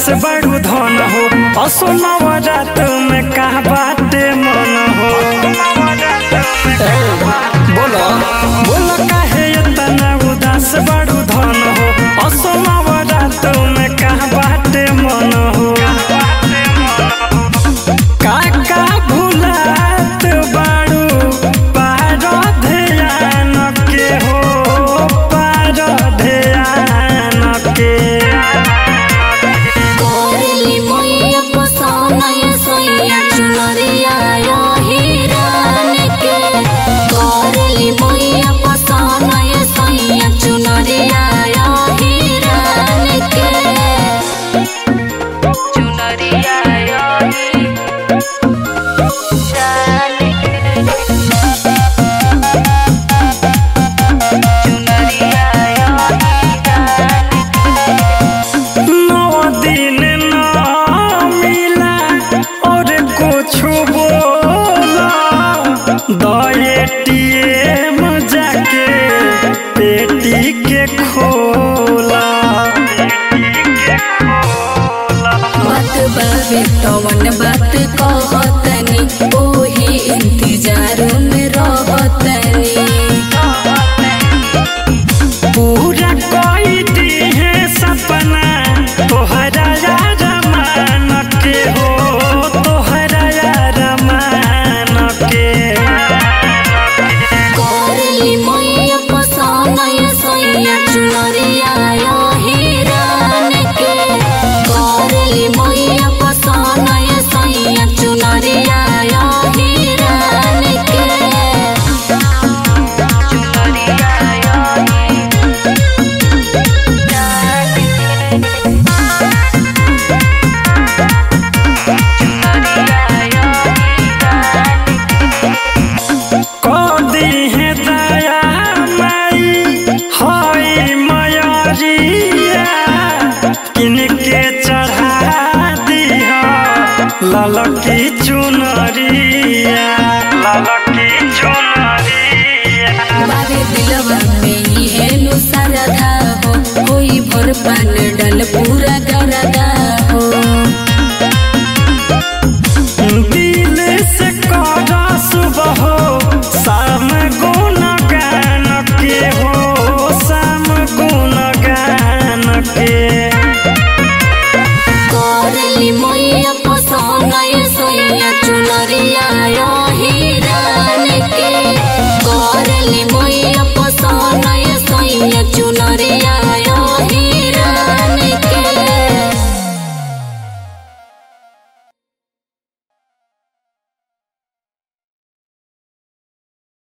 उदास बड़ू धन हो असोनव रात में का बाटे मन हो बोलो बोलो काहे इतना उदास बड़ू धन हो असोनव रात में का बाटे मन हो काका भुलात बाड़ू पार ध्यान के हो पार ध्यान के कोरली मैया पसौनय सोइया चुनरिया यो हिरान के कोरली मैया पसौनय सोइया चुनरिया यो हिरान के चुनरिया यो हिरान चुनरिया यो हिरान नौ दिन न मिला और कुछ बोला दएटीएम जाके पेटी के खोला बात बाबे तवन बात कहतनी ओही इंतजार में रहतनी पूरा कोई दी है सपना तोहरा यार मान के हो तोहरा यार मान के कोरली मैया पसौनय सोइया चुनरिया यो हिरान के कोरली मैया पसौनय सोइया चुनरिया यो हिरान के चुनरिया यो हिरान के कदी है दया माई होई मयरिया किनके चढ़ा दिहा ललकी चुनरिया ललकी चुनरिया बाबे दिलवा